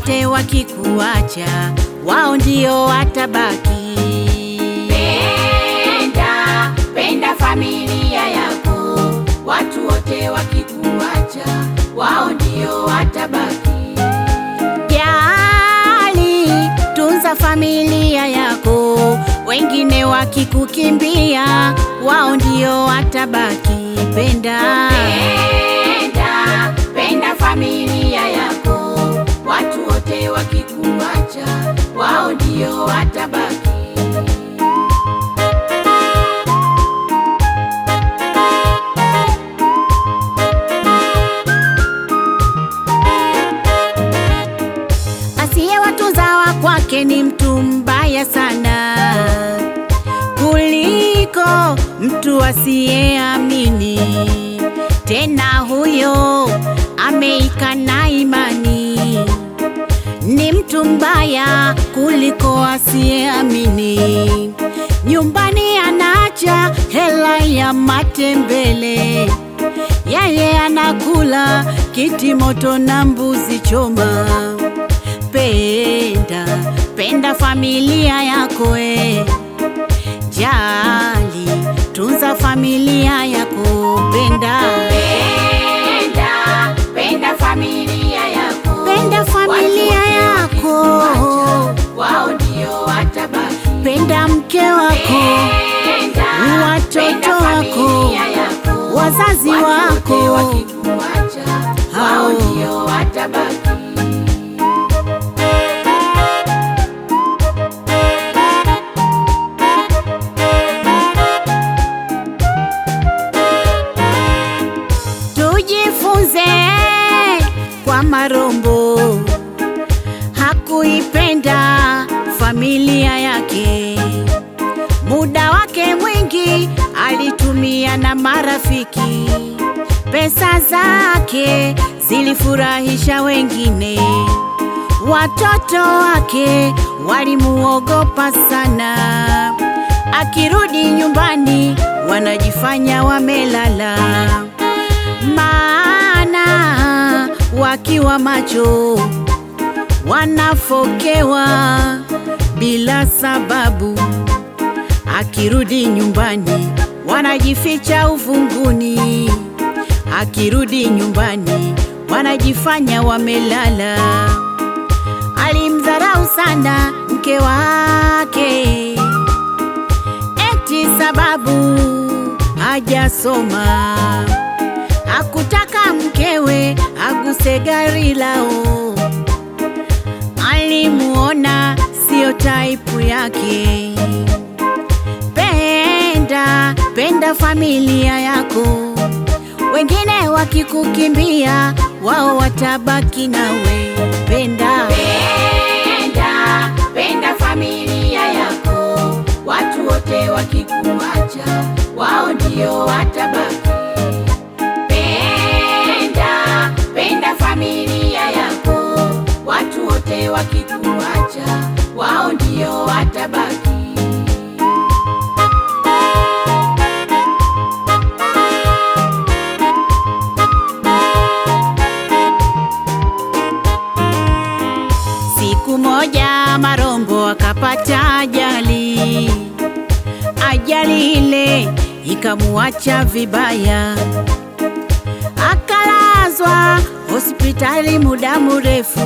wote wakikuacha, wao ndio watabaki. Penda, penda familia yako, watu wote wakikuacha, wao ndio watabaki. Jali, tunza familia yako, wengine wakikukimbia, wao ndio watabaki. Penda, Penda, penda familia yako, watu wote wakikuacha, wao ndio watabaki. asiyewatunza wa kwake ni mtu mbaya sana kuliko mtu asiyeamini. Tena huyo ameikana imani, ni mtu mbaya kuliko asiyeamini. Nyumbani anaacha hela ya matembele, yeye anakula kiti moto na mbuzi choma. Penda, penda familia yako e. Jali, tunza familia yako. Penda, Penda, penda familia yako, penda familia Watu wote yako. wakikuacha, wao ndio watabaki. Penda mke wako, Penda, watoto penda wako, familia yako, wazazi watu wako. wote wakikuacha, wao Hao. ndio watabaki. tujifunze kwa Marombo, hakuipenda familia yake. Muda wake mwingi alitumia na marafiki, pesa zake zilifurahisha wengine. Watoto wake walimuogopa sana, akirudi nyumbani wanajifanya wamelala maana wakiwa macho wanafokewa bila sababu. Akirudi nyumbani wanajificha ufunguni, akirudi nyumbani wanajifanya wamelala. Alimdharau sana mke wake eti sababu hajasoma hakutaka mkewe aguse gari lao, alimuona sio taipu yake. Penda, penda familia yako, wengine wakikukimbia, wao watabaki nawe. Penda, Penda, penda familia yako, watu wote wakikuacha, wao ndio watabaki. Penda, penda familia yako, watu wote wakikuacha, wao ndio watabaki. Siku moja Marombo akapata ajali, ajali ile ikamuacha vibaya, akalazwa hospitali muda mrefu,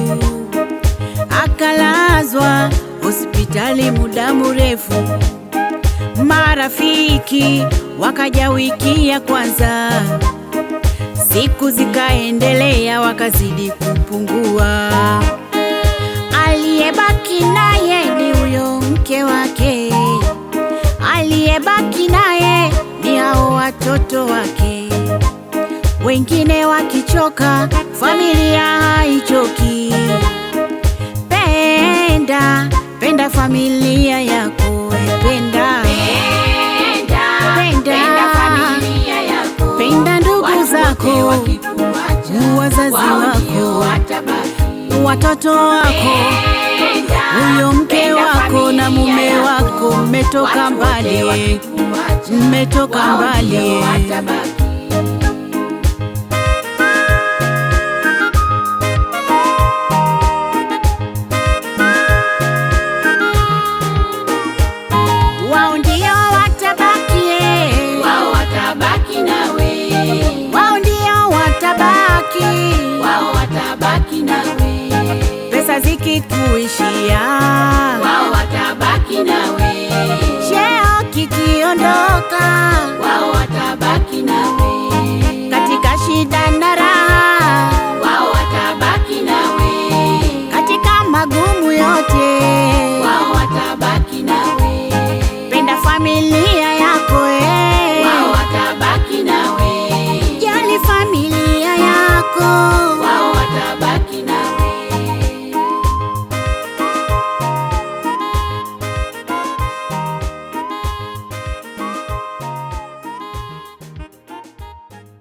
akalazwa hospitali muda mrefu. Marafiki wakaja wiki ya kwanza, siku zikaendelea, wakazidi kupungua aliyebaki naye ni huyo mke wake, aliyebaki naye ni hao watoto wake. Wengine wakichoka, familia haichoki. Penda, penda familia yako, we penda, Penda, Penda. penda familia yako, penda ndugu watu wote zako, wakikuacha, wazazi wao ndio wako, watabaki. watoto wako huyo mke wako na mume wako mmetoka mbali, mmetoka mbali. kikuishia, wao watabaki nawe, cheo kikiondoka, wao watabaki nawe, katika shida na raha, wao watabaki nawe, katika magumu yote, wao watabaki nawe, penda familia